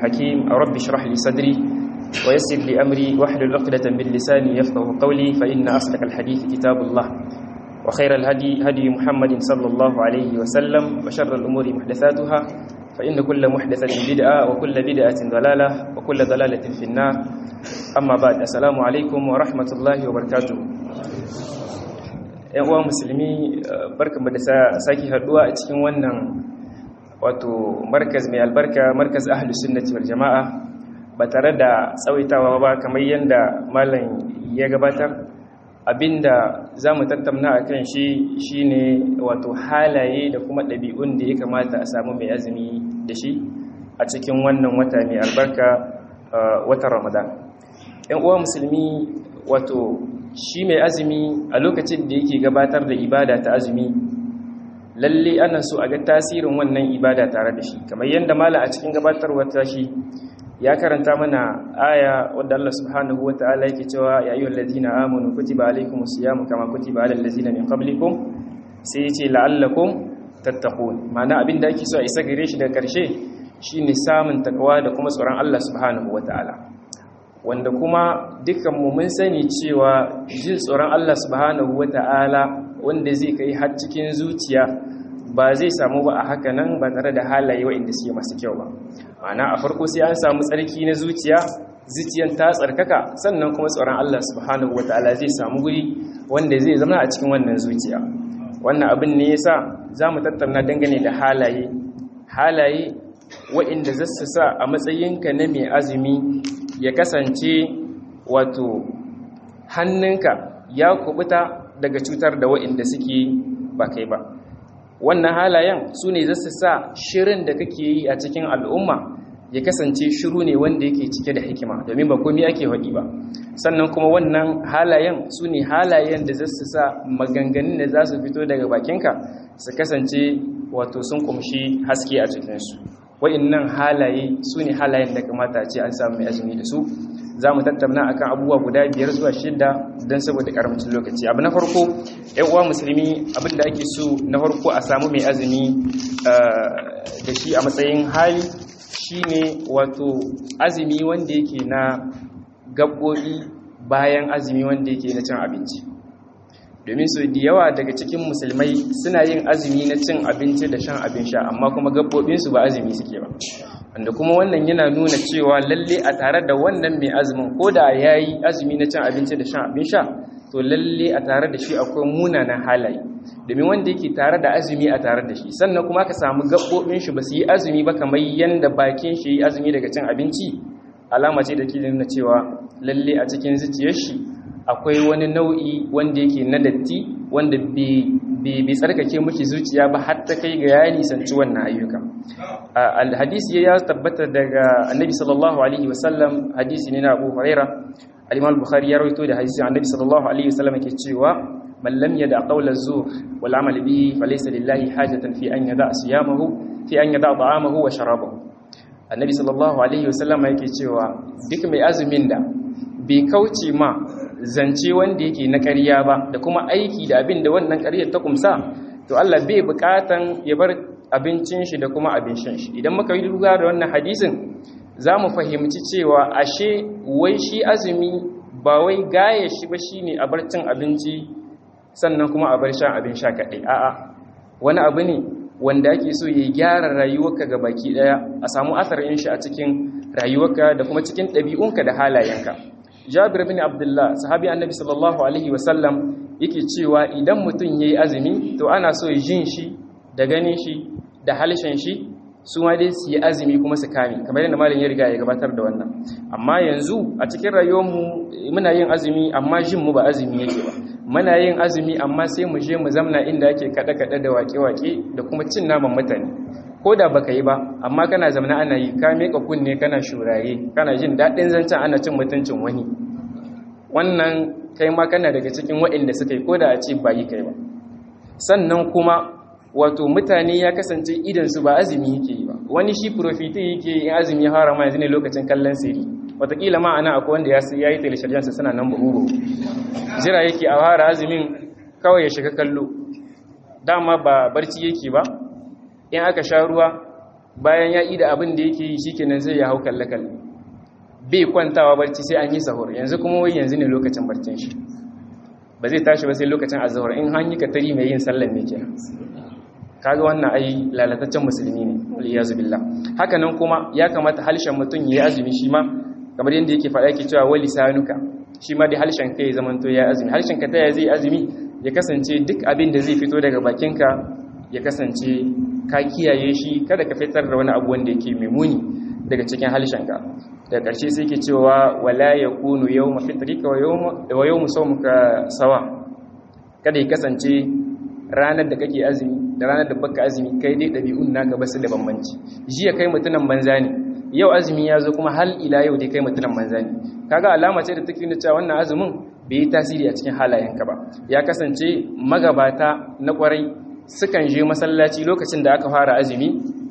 حكيم رب اشرح لي صدري ويسر لي أمري واحلل عقدة من لساني يفقه قولي فإن أصدق الحديث كتاب الله وخير الهدي هدي محمد صلى الله عليه وسلم وشر الأمور محدثاتها فإن كل محدثة بدعة وكل بدعة ضلالة وكل ضلالة في النار أما بعد السلام عليكم ورحمة الله وبركاته ‘yan uwa musulmi barkanmu da sake haduwa a cikin wannan wato markaz mai albarka markaz ahlus sunnati wal jama'a ba tare da tsawaitawa ba kamar yadda malam ya gabatar abinda za mu tattauna a kan shi shine wato halaye da kuma ɗabi'un da ya kamata a samu mai azumi da shi a cikin wannan wata mai albarka watan ramadan ‘yan uwa musulmi wato shi mai azumi a lokacin da yake gabatar da ibada ta azumi lalle ana so a ga tasirin wannan ibada tare da shi kamar yadda mala a cikin gabatarwar tashi ya karanta mana aya wadda Allah subhanahu wata'ala yake cewa ya ayyuhal ladina amanu kutiba alaykumus siyamu kama kutiba alal ladzina min qablikum sai yace la'allakum tattaqun ma'ana abinda ake so a isa gare shi daga karshe shine samun takawa da kuma tsoron Allah subhanahu wata'ala wanda kuma dukkanmu mun sani cewa jin tsoron Allah subhanahu wata'ala wanda zai kai har cikin zuciya ba zai samu ba a haka nan ba tare da halaye waɗanda suke masu kyau ba ma'ana a farko sai an samu tsarki na zuciya zuciyan ta tsarkaka sannan kuma tsoron Allah subhanahu wata'ala zai samu guri wanda zai zama a cikin wannan zuciya wannan abin ne yasa zamu tattauna dangane da halaye halaye waɗanda zasu sa a matsayinka na mai azumi ya kasance wato hannunka ya kubuta daga cutar da waɗanda suke ba kai ba wannan halayen su ne zasu sa shirin da kake yi a cikin al'umma ya kasance shiru ne wanda yake cike da hikima domin ba komai ake haɗi ba sannan kuma wannan halayen su ne halayen da zasu sa maganganun da za su fito daga bakinka su kasance wato sun kumshi haske a cikinsu wa'innan halaye su ne halayen da kamata ce an samu mai azumi da su za mu tattauna akan abubuwa guda biyar zuwa shida don saboda karamcin lokaci abu na farko yan uwa musulmi abin da ake so na farko a samu mai azumi da shi a matsayin hali shine wato azumi wanda yake na gaɓoɓi bayan azumi wanda yake na cin abinci domin su da yawa daga cikin musulmai suna yin azumi na cin abinci da shan abin sha amma kuma gaɓoɓinsu ba azumi suke ba wanda kuma wannan yana nuna cewa lalle a tare da wannan mai azumin ko da ya yi azumi na cin abinci da shan abin sha to lalle a tare da shi akwai munanan halaye domin wanda yake tare da azumi a tare da shi sannan kuma ka samu gaɓoɓin shi ba su yi azumi ba kamar yadda bakin shi yi azumi daga cin abinci alama ce da ke nuna cewa lalle a cikin zuciyar shi akwai wani nau'i wanda yake na datti wanda bai tsarkake miki zuciya ba har ta kai ga ya nisanci wannan ayyuka alhadisi ya tabbata daga annabi sallallahu alaihi wasallam hadisi ne na abu huraira al-imam bukhari ya rawaito da hadisi annabi sallallahu alaihi wasallam yake cewa man lam yada qawla zur wal amal bihi falaysa lillahi hajatan fi an yada siyamahu fi an yada ta'amahu wa sharabahu annabi sallallahu alaihi wasallam yake cewa duk mai azumin da bai kauce ma zance wanda yake na ƙarya ba da kuma aiki da abin da wannan ƙaryar ta kumsa to Allah bai buƙatan ya bar abincin shi da kuma abin shan shi idan muka yi duba da wannan hadisin za mu fahimci cewa ashe wai shi azumi ba wai gaya shi ba shine a bar cin abinci sannan kuma a bar shan abin sha kaɗai a'a wani abu ne wanda ake so ya gyara rayuwarka ga baki ɗaya a samu asarin shi a cikin rayuwarka da kuma cikin ɗabi'unka da halayenka jabir bin abdullah sahabi annabi sallallahu alaihi wasallam yake cewa idan mutum yayi azumi to ana so ya jin shi da ganin shi da halshen shi su ma dai su yi azumi kuma su kame kamar yadda malam ya riga ya gabatar da wannan amma yanzu a cikin rayuwarmu muna yin azumi amma jin mu ba azumi yake ba muna yin azumi amma sai mu je mu zamna inda ake kada kada da wake-wake da kuma cin naman mutane ko da baka yi ba amma kana zamana ana yi ka meka kunne kana shuraye kana jin daɗin zancen ana cin mutuncin wani wannan kai ma kana daga cikin waɗanda suka yi ko da a ce ba yi kai ba sannan kuma wato mutane ya kasance idansu ba azumi yake yi ba wani shi profiti yake yi azumi ya fara ma yanzu ne lokacin kallon siri watakila ma ana akwai wanda ya yi teleshiryansa suna nan buhu jira yake a fara azumin kawai ya shiga kallo dama ba barci yake ba in aka sha ruwa bayan ya ida abin da yake yi shikenan zai ya hau kalle kalle bai kwantawa barci sai an yi sahur yanzu kuma wai yanzu ne lokacin barcin shi ba zai tashi ba sai lokacin azhar in an yi katari mai yin sallan ne kenan kaga wannan ai lalataccen musulmi ne wal iyazu billah haka nan kuma ya kamata halshen mutum yayi azumi shi ma kamar yadda yake faɗa yake cewa wali sanuka shi ma da halshen kai zaman to ya azumi halshen ka taya zai azumi ya kasance duk abin da zai fito daga bakinka ya kasance ka kiyaye shi kada ka fitar da wani abu wanda yake mai muni daga cikin halshen ka daga ƙarshe sai ke cewa wala yakunu yawma fitrika wa yawma wa yawmu sawmuka sawa kada ya kasance ranar da kake azumi da ranar da baka azumi kai dai ɗabi'un naka basu da bambanci jiya kai mutunan banza ne yau azumi ya zo kuma hal ila yau dai kai mutunan banza ne kaga alama ce da take nuna cewa wannan azumin bai yi tasiri a cikin halayenka ba ya kasance magabata na kwarai sukan je masallaci lokacin da aka fara azumi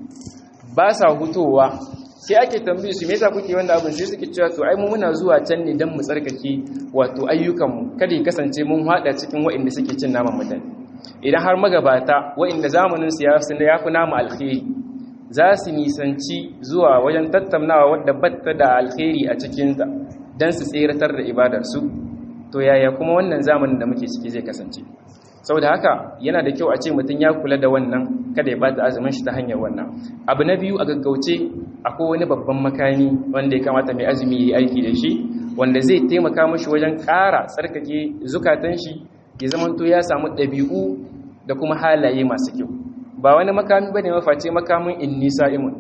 ba sa hutowa sai ake tambaye su me yasa kuke wanda abin sai suke cewa to ai mu muna zuwa can ne dan mu tsarkake wato ayyukanmu kada ya kasance mun hada cikin waɗanda suke cin naman mutane idan har magabata waɗanda zamanin su ya fi namu alkhairi za su nisanci zuwa wajen tattaunawa wadda batta da alkhairi a cikinta don su tseratar da ibadarsu to yaya kuma wannan zamanin da muke ciki zai kasance saboda haka yana da kyau a ce mutum ya kula da wannan kada ya bata azumin shi ta hanyar wannan abu na biyu a gaggauce akwai wani babban makami wanda ya kamata mai azumi ya yi aiki da shi wanda zai taimaka mashi wajen ƙara tsarkake zukatan shi ya zamanto ya samu ɗabi'u da kuma halaye masu kyau ba wani makami ba ne maface makamin inni sa'imun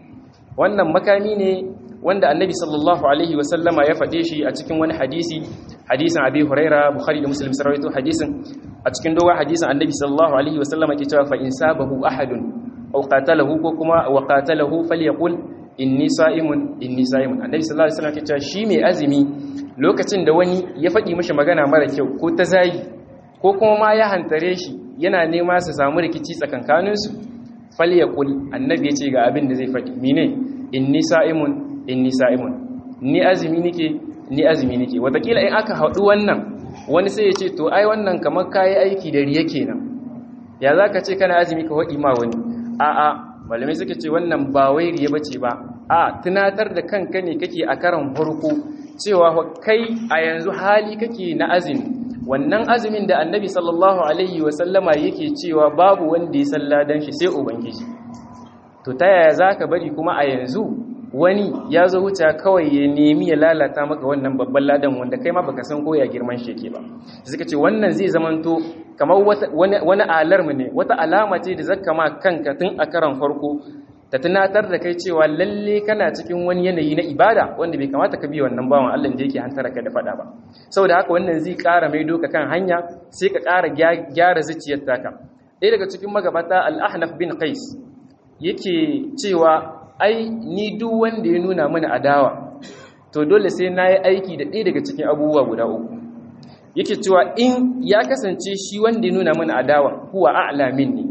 wannan makami ne wanda annabi sallallahu alaihi wasallama ya faɗe shi a cikin wani hadisi hadisin abi huraira bukhari da muslim sarwaito hadisin a cikin dogon hadisin annabi sallallahu alaihi wasallama ke cewa fa in sabahu ahadun aw qatalahu ko kuma wa qatalahu falyaqul inni sa'imun inni sa'imun annabi sallallahu alaihi wasallam ke cewa shi mai azumi lokacin da wani ya faɗi mishi magana mara kyau ko ta zagi ko kuma ma ya hantare shi yana nema su samu rikici tsakankaninsu falyaqul annabi ya ce ga abin da zai faɗi mine inni sa'imun inni sa'imun ni azumi nike ni azumi nike watakila in aka haɗu wannan wani sai ya ce to ai wannan kamar kayi aiki da riya kenan ya zaka ce kana azumi ka haɗi ma wani a'a malamai suka ce wannan ba wai riya bace ba a tunatar da kanka ne kake a karan farko cewa kai a yanzu hali kake na azumi wannan azumin da annabi sallallahu alaihi wasallama yake cewa babu wanda ya salla dan shi sai ubangiji to ta yaya zaka bari kuma a yanzu wani ya zo wuce kawai ya nemi ya lalata maka wannan babban ladan wanda kai ma baka san ko ya girman shi yake ba suka ce wannan zai zamanto kamar wani alarm ne wata alama ce da zaka ma kanka tun a karan farko ta tunatar da kai cewa lalle kana cikin wani yanayi na ibada wanda bai kamata ka bi wannan bawan Allah da yake hantara ka da fada ba saboda haka wannan zai ƙara mai doka kan hanya sai ka ƙara gyara zuciyar taka ɗaya daga cikin magabata al-ahnaf bin qais yake cewa ai ni duk wanda ya nuna mana adawa to dole sai na yi aiki da ɗaya daga cikin abubuwa guda uku yake cewa in ya kasance shi wanda ya nuna mana adawa kuwa a'lamin ne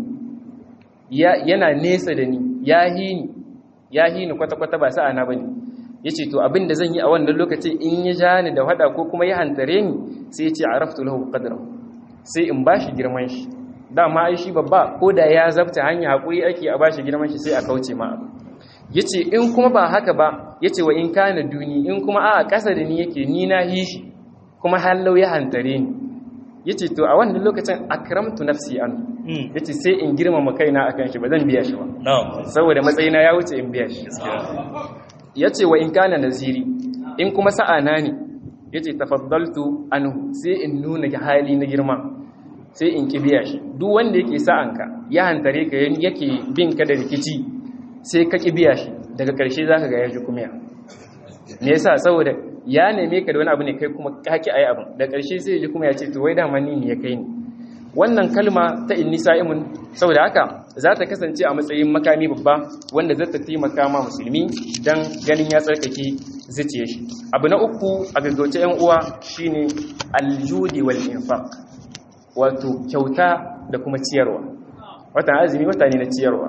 yana nesa da ni ya hini ya hini kwata-kwata ba sa'a na bane yace to abin da zan yi a wannan lokacin in ya ja ni da hada ko kuma ya hantare ni sai ya ce araftu lahu qadra sai in bashi girman shi dama ai shi babba ko da ya zabta hanya hakuri ake a bashi girman shi sai a kauce ma yace in kuma ba haka ba yace wa in kana duni in kuma a ƙasa da ni yake ni na hi shi kuma hallau ya hantare ni yace to a wannan lokacin akramtu nafsi an yace sai in girmama kaina akan shi ba zan biya shi ba saboda matsayina ya wuce in biya shi yace wa in kana naziri in kuma sa'ana ne yace tafaddaltu anhu sai in nuna hali na girma sai in ki biya shi duk wanda yake sa'anka ya hantare ka yake bin ka da rikici sai ka ƙi biya shi daga ƙarshe za ka ga ya ji kumiya me yasa saboda ya neme ka da wani abu ne kai kuma kaki ayi abin da ƙarshe sai ya ji kuma ya ce to wai dama ni ne ya kai ni wannan kalma ta inni sa'imun saboda haka za ta kasance a matsayin makami babba wanda zai ta taimaka ma musulmi dan ganin ya tsarkake zuciyar shi abu na uku a gaggauce yan uwa shine aljudi wal infaq wato kyauta da kuma ciyarwa watan azumi wata ne na ciyarwa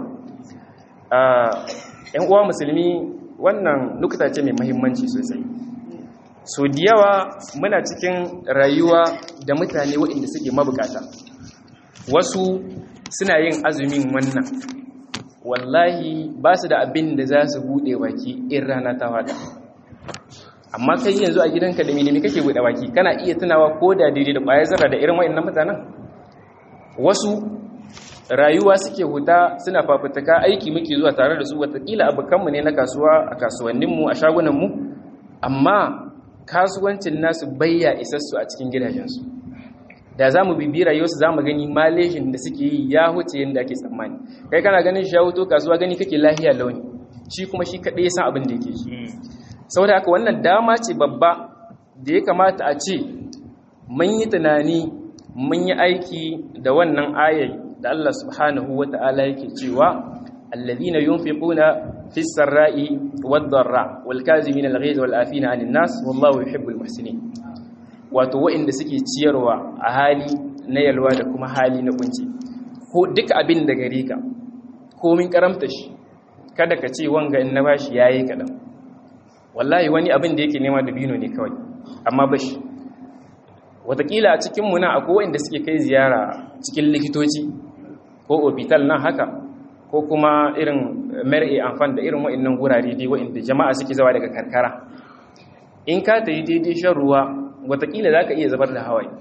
‘yan uwa musulmi wannan nukta ce mai mahimmanci sosai so da yawa muna cikin rayuwa da mutane waɗanda suke mabukata wasu suna yin azumin wannan wallahi ba su da abin da za su buɗe baki in rana ta wada amma kai yanzu a gidanka da milimi kake buɗe baki kana iya tunawa ko da daidai da ƙwayar zarra da irin wa'annan mutanen wasu rayuwa suke huta suna fafutuka aiki muke zuwa tare da su watakila abokanmu ne na kasuwa a kasuwanninmu a shagunanmu amma kasuwancin nasu bayya isassu a cikin gidajensu da za mu bibi rayuwarsu za mu gani malejin da suke yi ya huce yadda ake tsammani kai kana ganin shi ya huto kasuwa gani kake lahiya launi shi kuma shi kaɗai ya san abin da yake shi saboda haka wannan dama ce babba da ya kamata a ce mun yi tunani mun yi aiki da wannan ayai da Allah subhanahu wa ta'ala yake cewa alladhina yunfiquna fis sarra'i wad dharra wal kazimin al ghayz wal afina 'anil nas wallahu yuhibbul muhsinin wato waɗanda suke ciyarwa a hali na yalwa da kuma hali na kunci ko duk abin da gare ka komin karamta shi kada ka ce wanga in na bashi yayi kadan wallahi wani abin da yake nema da bino ne kawai amma bashi watakila a cikin muna akwai waɗanda suke kai ziyara cikin likitoci ko opital nan haka ko kuma irin mar'i amfan da irin waɗannan gurare dai waɗanda jama'a suke zawa daga karkara in ka ta yi daidai shan ruwa watakila za ka iya zabar da hawaii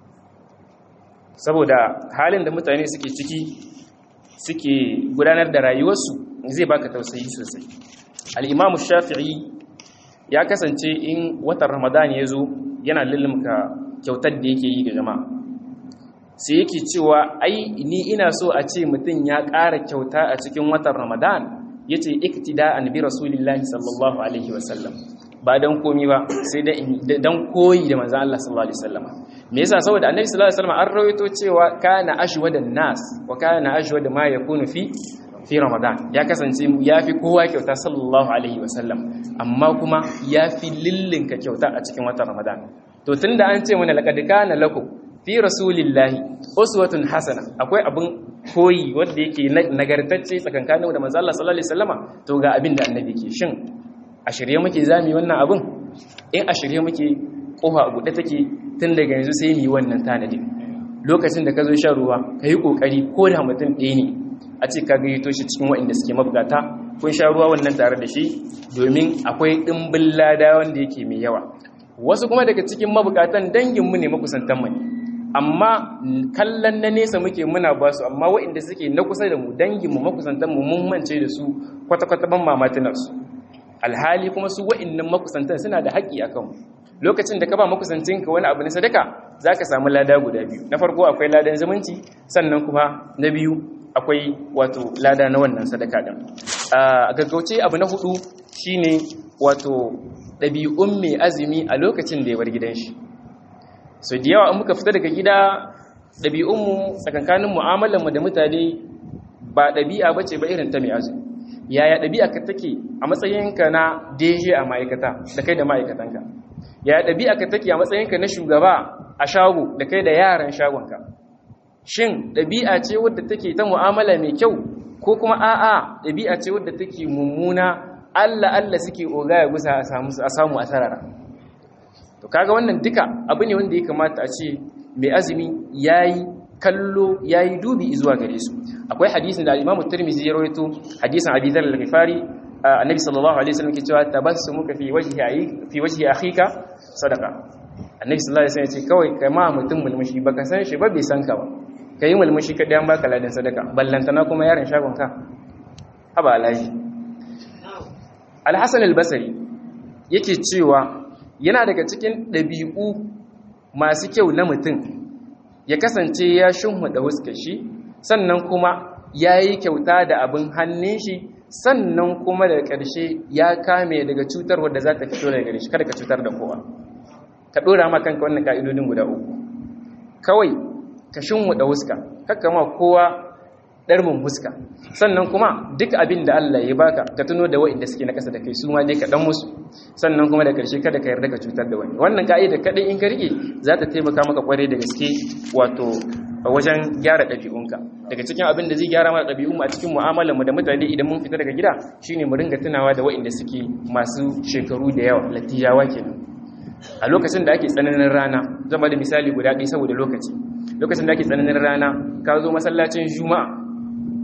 saboda halin da mutane suke ciki suke gudanar da rayuwarsu zai baka tausayi sosai al'imamu shafi'i ya kasance in watan ramadan ya zo yana lullumka kyautar da yake yi ga jama'a sai yake cewa ai ni ina so a ce mutum ya ƙara kyauta a cikin watan ramadan ya ce iktida an bi rasulillahi sallallahu alaihi wasallam ba don komi ba sai don koyi da manzan Allah sallallahu alaihi wasallam me yasa saboda annabi sallallahu alaihi wasallam an rawaito cewa kana ashwada nas wa kana ashwada ma yakunu fi fi ramadan ya kasance ya fi kowa kyauta sallallahu alaihi wasallam amma kuma ya fi lillinka kyauta a cikin watan ramadan to tunda an ce mana laqad kana lakum fi rasulillahi uswatun hasana akwai abin koyi wanda yake nagartacce tsakankanin da manzo Allah sallallahu alaihi wasallama to ga abin da annabi ke shin a shirye muke zami wannan abin in a shirye muke kofa a buɗe take tun daga yanzu sai mu yi wannan tanadin lokacin da ka zo shan ruwa ka yi ƙoƙari ko da mutum ɗaya ne a ce ka gayyato shi cikin waɗanda suke mabugata kun sha ruwa wannan tare da shi domin akwai ɗimbin lada wanda yake mai yawa wasu kuma daga cikin mabukatan danginmu ne makusantanmu ne amma kallon na nesa muke muna ba su amma waɗanda suke na kusa da mu danginmu makusantanmu mun mance da su kwata-kwata ban mamatinarsu alhali kuma su waɗannan makusantan suna da haƙƙi a kanmu lokacin da ka ba makusancinka wani abu na sadaka za ka samu lada guda biyu na farko akwai ladan zumunci sannan kuma na biyu akwai wato lada na wannan sadaka ɗin a gaggauce abu na hudu shine wato ɗabi'un mai azumi a lokacin da ya bar gidan shi so da yawa in muka fita daga gida ɗabi'unmu tsakankanin mu'amalarmu da mutane ba ɗabi'a bace ba irin ta mai azumi yaya ɗabi'a ka take a matsayinka na deje a ma'aikata da kai da ma'aikatanka yaya ɗabi'a ka take a matsayinka na shugaba a shago da kai da yaran shagonka shin ɗabi'a ce wadda take ta mu'amala mai kyau ko kuma a'a ɗabi'a ce wadda take mummuna Allah Allah suke oga ya gusa a samu a sarara to kaga wannan duka abu ne wanda ya kamata a ce mai azumi yayi kallo yayi dubi zuwa gare su akwai hadisin da al-Imam Tirmidhi ya rawaito hadisin Abi Dharr al-Ghifari annabi sallallahu alaihi wasallam ke cewa tabassumuka fi wajhi fi wajhi akhika sadaqa annabi sallallahu alaihi wasallam ya ce kawai kai ma mutum mulmushi baka san shi ba bai san ka ba kai mulmushi ka dan baka ladan sadaka ballantana kuma yaron shagon ka haba alaji al-Hasan al-Basri yake cewa yana daga cikin dabi'u masu kyau na mutum ya kasance ya shunhuda huskar shi sannan kuma ya yi kyauta da abin hannun shi sannan kuma da ƙarshe ya kame daga cutar wadda za ta fito daga gare shi kada ka cutar da kowa ka ɗora ma kanka wannan ka'idodin guda uku kawai ka shunhuda huska kakka ma kowa ɗarmin huska sannan kuma duk abin da Allah ya baka ka tuno da wa'inda suke na ƙasa da kai su ma dai ka ɗan musu sannan kuma da ƙarshe kada ka yarda ka cutar da wani wannan ka'ida kaɗai in ka rike za ta taimaka maka ƙwarai da gaske wato wajen gyara ɗabi'unka daga cikin abin da zai gyara mana ɗabi'unmu a cikin mu'amalarmu da mutane idan mun fita daga gida shine mu ringa tunawa da wa'inda suke masu shekaru da yawa latijawa kenan a lokacin da ake tsananin rana zama da misali guda ɗaya saboda lokaci lokacin da ake tsananin rana ka zo masallacin juma'a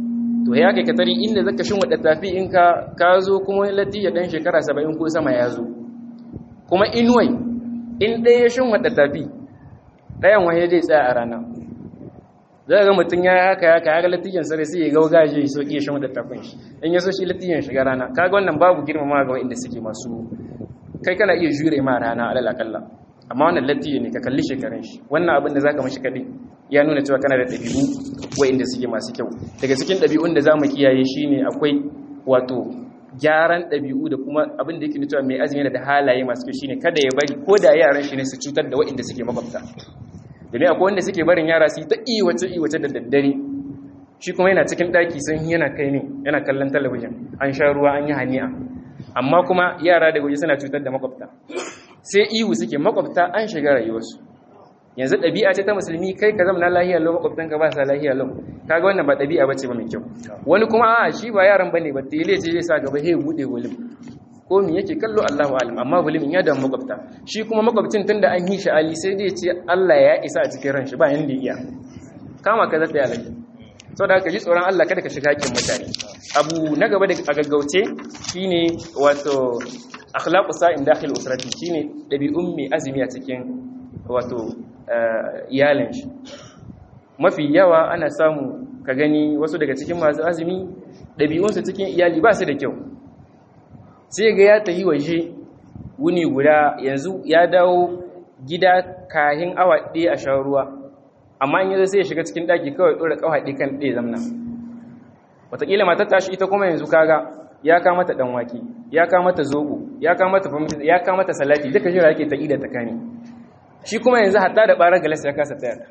to ya kai katari inda zaka shin wadda tafi in ka ka zo kuma lati ya dan shekara 70 ko sama ya zo kuma inuwai in ɗaya ya shin wadda tafi ɗayan waye zai tsaya a rana zai ga mutum ya haka ya kaga latiyan sare sai ya ga gaje ya soki ya shin wadda tafin shi in ya so shi latiyan shiga rana kaga wannan babu girmama ga wanda suke masu kai kana iya jure ma rana alal akalla amma wannan latiyo ne ka kalli shekarun shi wannan abin da zaka mashi kadai ya nuna cewa kana da ɗabi'u wa'inda suke masu kyau daga cikin ɗabi'un da za mu kiyaye shi ne akwai wato gyaran ɗabi'u da kuma abin da yake nuna cewa mai azumi da halaye masu kyau shine kada ya bari ko da yaran shi ne su cutar da wa'inda suke makwabta domin akwai wanda suke barin yara su yi ta iwace iwace da daddare shi kuma yana cikin ɗaki sun yana kai ne yana kallon talabijin an sha ruwa an yi hani'a amma kuma yara da waje suna cutar da makwabta sai ihu suke makwabta an shiga rayuwarsu yanzu ɗabi'a ce ta musulmi kai ka zama lahiya lau makwabtanka ba sa lahiya lau kaga wannan ba ɗabi'a bace ba mai kyau wani kuma a shi ba yaran bane ba tele ce zai sa gaba he bude gulim ko me yake kallo Allahu alim amma gulim ya da makwabta shi kuma makwabcin tunda an yi shi ali sai dai ce Allah ya isa a cikin ran shi ba yanda iya kama ka zata ya lafiya sau da ka ji tsoron Allah kada ka shiga haƙƙin mutane abu na gaba da a gaggauce shine wato akhlaqu sa'in dakhil usrati shine dabi'un mai azumi a cikin wato iyalin shi mafi yawa ana samu ka gani wasu daga cikin masu azumi dabi'unsu cikin iyali ba su da kyau sai ga ya tayi waje wuni guda yanzu ya dawo gida kahin awa ɗaya a shan ruwa amma in yanzu sai ya shiga cikin daki kawai dora kawai kan ɗaya zamna wataƙila matar tashi ita kuma yanzu kaga ya kama ta dan wake ya kama ta zobo ya kama ta famita ya kama ta salati duka jira yake ta ida ta kani shi kuma yanzu hatta da barar galas ya kasa tayar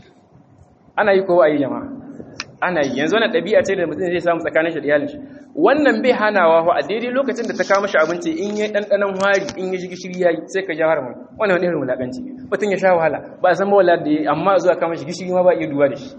ana yi kowa ayi jama'a ana yi yanzu wannan ɗabi'a ce da mutum zai samu tsakanin shi da iyalin shi wannan bai hanawa fa a daidai lokacin da ta kama shi abinci in yi ɗanɗanon hari in yi gishiri ya yi sai ka ja haramun wannan wani irin wulaƙanci mutum ya sha wahala ba a san ba wala da ya amma zuwa kama shi gishiri ma ba iya duba da shi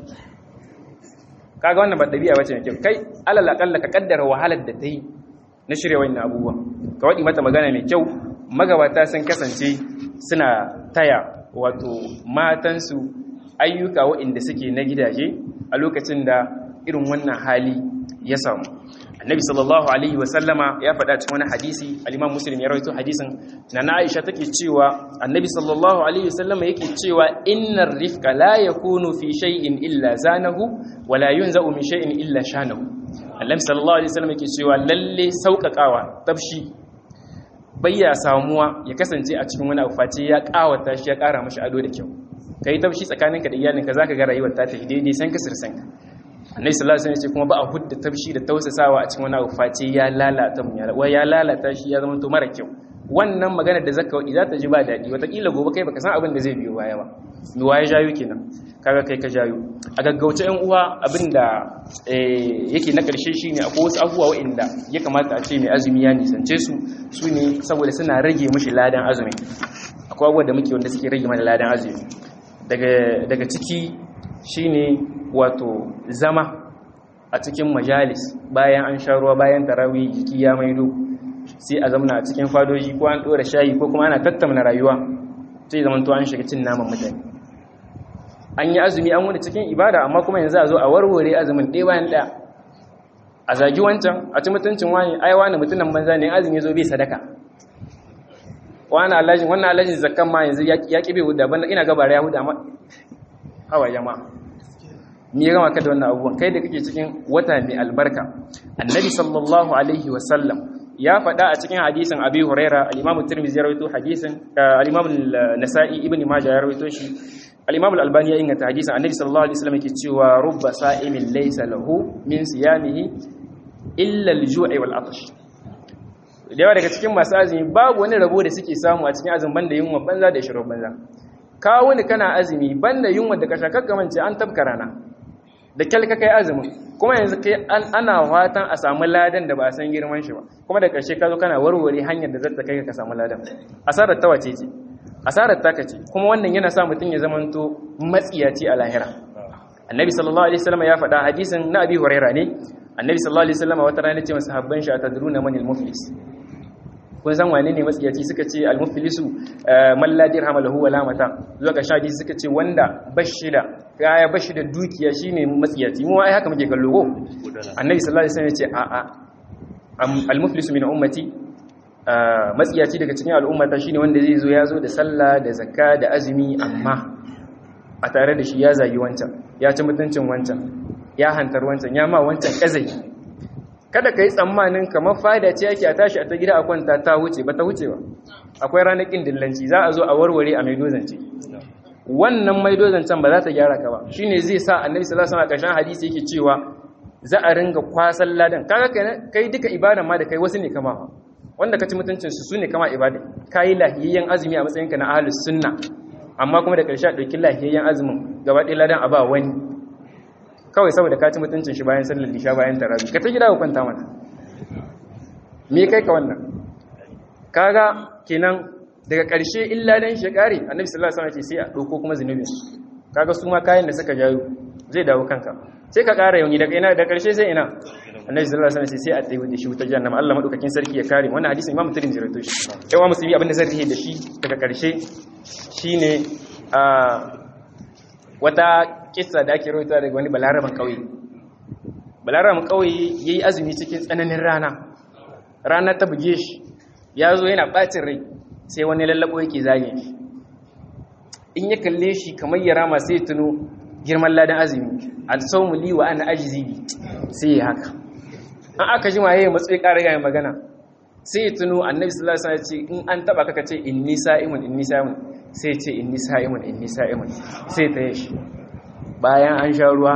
kaga wannan ba ɗabi'a bace mai kyau kai alal aƙalla ka kaddara wahalar da ta yi na shirya wannan abubuwa ka waɗi mata magana mai kyau magabata sun kasance suna taya wato matansu ayyuka waɗanda suke na gidaje a lokacin da irin wannan hali ya samu annabi sallallahu alaihi wasallama ya faɗa cikin wani hadisi al-imam muslim ya rawaito hadisin na na aisha take cewa annabi sallallahu alaihi wasallama yake cewa innar rifqa la yakunu fi shay'in illa zanahu wa la yunza'u min shay'in illa shanahu annabi sallallahu alaihi wasallama yake cewa lalle sauƙaƙawa tabshi bayya samuwa ya kasance a cikin wani abu face ya ƙawata shi ya ƙara mashi ado da kyau kai tabshi tsakaninka da iyalinka zaka ga rayuwar ta tafi daidai san ka sirsanka annabi sallallahu alaihi wasallam ce kuma ba a hudda tabshi da tausasawa a cikin wani abu face ya lalata mu ya ya lalata shi ya zama to mara kyau wannan magana da zaka wadi za ta ji ba dadi wataƙila gobe kai baka san abin da zai biyo baya ba mi waye jayo kenan kaga kai ka jayo a gaggauce yan uwa abin da yake na karshe shine akwai wasu abubuwa waɗanda ya kamata a ce mai azumi ya nisance su su ne saboda suna rage mishi ladan azumi akwai abubuwa da muke wanda suke rage mana ladan azumi daga daga ciki shine wato zama a cikin majalis bayan an sha ruwa bayan tarawih jiki ya maido sai a zamana a cikin fadoji ko an dora shayi ko kuma ana tattauna rayuwa sai zaman to an shiga cin naman mutane an yi azumi an wani cikin ibada amma kuma yanzu a zo a warware azumin ɗaya bayan ɗaya a zagi wancan a ci mutuncin wani ai wani mutumin banza ne azumi zo bai sadaka wani alajin wannan alajin zakkan ma yanzu ya ƙi bai huda banda ina gabara ya huda ma hawa jama'a ni ya gama ka da wannan abubuwan kai da kake cikin wata mai albarka annabi sallallahu alaihi wasallam ya faɗa a cikin hadisin abi huraira al-imam tirmidhi ya rawaito hadisin al-imam nasa'i ibn majah ya rawaito shi al-imam al-albani ya inganta hadisin annabi sallallahu alaihi wasallam yake cewa rubba sa'imin laysa lahu min siyamihi illa al-ju'i wal atash da yawa daga cikin masu azumi babu wani rabo da suke samu a cikin azumin banda yunwa banza da shirin banza kawo ni kana azumi banda yunwa da kasha kakkamance an tabka rana da kyalka kai azumin kuma yanzu kai ana fatan a samu ladan da ba a san girman shi ba kuma da ƙarshe ka zo kana warware hanyar da zata kai ka samu ladan asarar ta wace ce asarar ta kace kuma wannan yana sa mutum ya zamanto matsiyaci a lahira annabi sallallahu alaihi wasallam ya faɗa hadisin na abi huraira ne annabi sallallahu alaihi wasallam wata rana ce masahabban shi atadruna manil muflis kun san wane ne matsiyaci suka ce al-muflisu man la dirham lahu wala mata zuwa ga shadi suka ce wanda bashi da kaya bashi da dukiya shine matsiyaci mu ai haka muke kallo ko annabi sallallahu alaihi wasallam ya ce a a al-muflisu min ummati matsiyaci daga cikin al'ummata shine wanda zai zo ya zo da sallah da zakka da azumi amma a tare da shi ya zagi wancan ya ci mutuncin wancan ya hantar wancan ya ma wancan kazai kada ka yi tsammanin kamar fada ce yake a tashi a ta gida a kwanta ta wuce ba ta wuce ba akwai ranakin dillanci za a zo a warware a maidozance wannan maidozancen ba za ta gyara ka ba shine zai sa annabi sallallahu alaihi wasallam a hadisi yake cewa za a ringa kwasan ladan kaga kai duka ibadan ma da kai wasu ne kama wanda ka ci mutuncin su su ne kama ibada kai lahiyayyen azumi a matsayinka na ahlus sunna amma kuma da karshe a ɗauki lahiyayyen azumin gaba ɗaya ladan a ba wani kawai saboda ka ci mutuncin shi bayan sallar lisha bayan tarawih ka ta gida ka kwanta mana me kai ka wannan kaga kenan daga ƙarshe illa dan shi kare annabi sallallahu alaihi wasallam ce sai a dauko kuma zunubin kaga su ma kayan da suka jayo zai dawo kanka sai ka ƙara yauni daga ina da ƙarshe sai ina annabi sallallahu alaihi wasallam sai a tsaye da shi wutar jahannama Allah madaukakin sarki ya kare wannan hadisin Imam Tirmidhi rawaito shi yawa musulmi abin da zai rihe da shi daga ƙarshe shine a wata kissa da ake rawaita daga wani balaraban kauye balaraban kauye yayi azumi cikin tsananin rana rana ta buge shi ya zo yana bacin rai sai wani lallabo yake zage shi in ya kalle shi kamar ya rama sai tuno girman ladan azumi al-sawmu li wa ana ajzi bi sai ya haka an aka jima yayi matsayi ƙara ga magana sai ya tuno annabi sallallahu alaihi wasallam ce in an taba kaka ce inni sa'imun inni sa'imun sai ce inni sa'imun inni sa'imun sai ta yi shi bayan an sha ruwa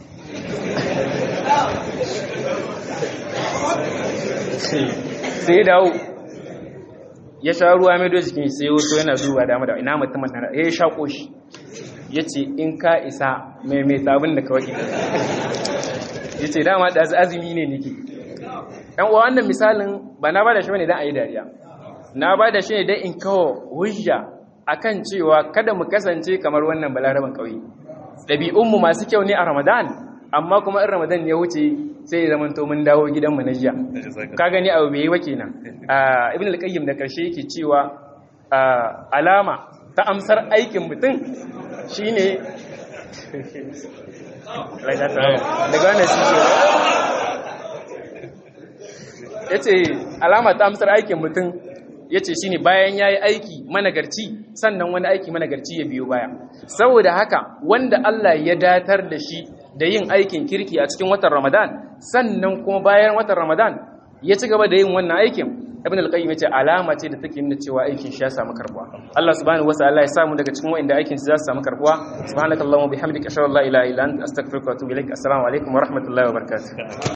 sai ya dawo ya sha ruwa mai do jikin sai wato yana duba dama da ina mutumin nan ya sha koshi ya ce in ka isa mai mai sabon da kawai ya ce dama da azumi ne nike ɗan uwa wannan misalin ba na ba da shi ne don a yi dariya na ba da shi ne don in kawo hujja akan cewa kada mu kasance kamar wannan balaraban ƙauye ɗabi'unmu masu kyau ne a ramadan amma kuma in ramadan ya wuce sai ya zamanto mun dawo gidanmu na jiya ka gani abu bai yi wa kenan ibn al-qayyim da karshe yake cewa alama ta amsar aikin mutum shine daga wannan shi yace alama ta amsar aikin mutum yace shine bayan yayi aiki managarci sannan wani aiki managarci ya biyo baya saboda haka wanda Allah ya datar da shi da yin aikin kirki a cikin watan Ramadan sannan kuma bayan watan Ramadan ya ci gaba da yin wannan aikin Ibn al-Qayyim yace alama ce da take nuna cewa aikin shi ya samu karbuwa Allah subhanahu wataala ya samu daga cikin wanda aikin su za su samu karbuwa subhanakallahumma bihamdika ashhadu an la ilaha illa anta astaghfiruka wa atubu ilaik assalamu alaikum wa rahmatullahi wa barakatuh